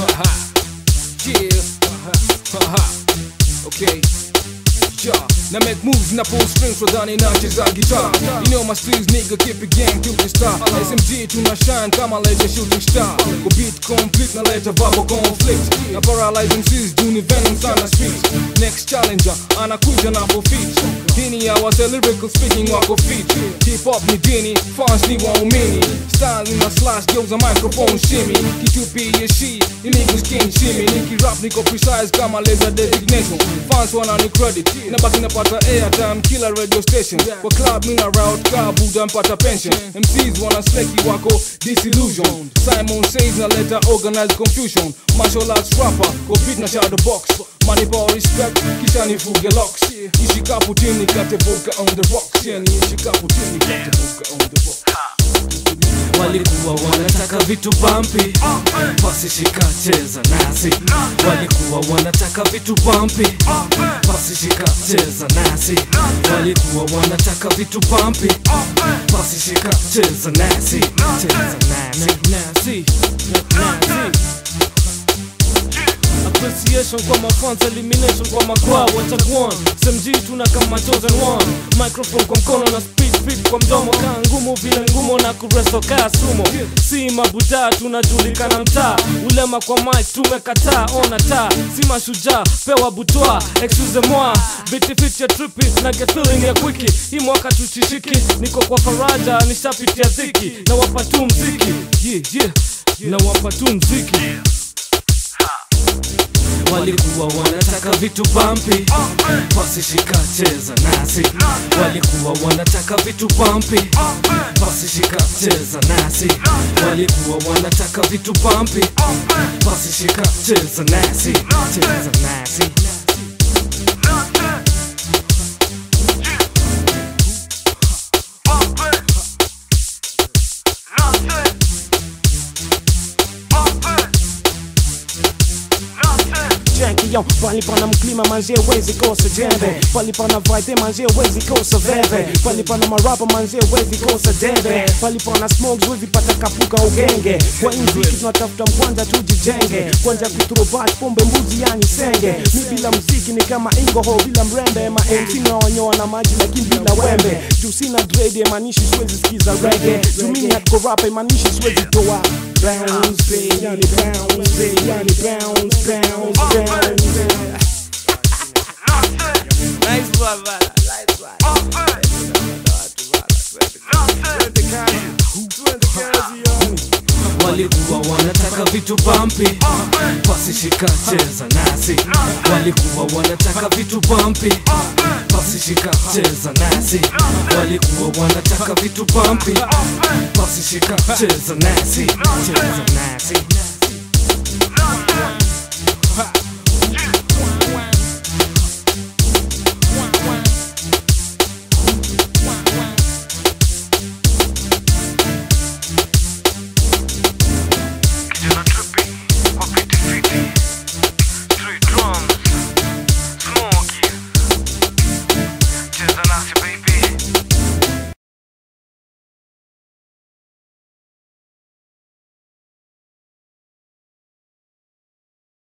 yeah. okay. Yeah, now make moves na pull strings wadhani nacheza guitar You know my sleeves nigga keep it gang to the star SMG tuna shine kama leja shooting star Ko beat complete na leta verbal conflict Na paralyze MCs juni venom sana streets Next challenger anakuja na feet Dini ya wase lyrical speaking wako fit Hip hop ni dini, fans ni waumini Style ina slash geuza microphone shimmy Kitupi yeshi, illegal skin shimmy Niki rap niko precise kama laser designation Fans wanani credit, nabaki napata airtime kila radio station Kwa club mina route ka buda mpata pension MCs wana sleki wako disillusion Simon says na leta organized confusion Martial arts rapper, ko beat na shadow box Money power respect, kisha nifuge locks Ishikapu tini katevuka on the rocks Yani ishikapu tini katevuka on the rocks walikuwa wanataka vitu bampi basi shika cheza nasi walikuwa wanataka vitu bampi basi shika cheza nasi walikuwa wanataka vitu bampi basi shika cheza nasi cheza nasi nasi nasi appreciation kwa mafans elimination kwa makwaa watakuon smg tuna kama chosen one microphone kwa mkono na speed speed kwa mdomo kaa ngumu vile ngumo na kureso kaa sumo si mabudaa tunajulikana mtaa ulema kwa mic tumekataa ona taa si mashujaa pewa butwa excuse moi bitifit ya tripi na get feeling ya kwiki hii mwaka tuchishiki niko kwa faraja nishapitia dhiki na wapa tu mziki yeah, yeah. na wapa tu mziki walikuwa wanataka vitu bampi basi shika cheza nasi walikuwa wanataka vitu bampi basi shika cheza nasi walikuwa wanataka vitu bampi basi shika cheza nasi cheza nasi Janky yo, pali pana mklima manzie wezi kosa jembe Pali pana vibe manzie wezi kosa veve Pali pana marapa manzie wezi kosa debe Pali pana smokes wezi pata kapuka ugenge Kwa inziki tunatafuta mkwanza tujijenge Kwanja kuturobat pombe mbuzi yani senge Mi bila mziki ni kama ingoho bila mrembe Ma MC na wanyoa na maji lakini bila wembe Juu sina dread imanishi siwezi sikiza reggae Juu mimi hardcore rap imanishi siwezi toa Bounce, yani bounce, yani bounce, bounce, bounce Nice one, brother. Nice one. walikuwa wanataka vitu bampi basi shika cheza nasi walikuwa wanataka vitu bampi basi shika cheza nasi walikuwa wanataka vitu bampi basi shika cheza nasi cheza nasi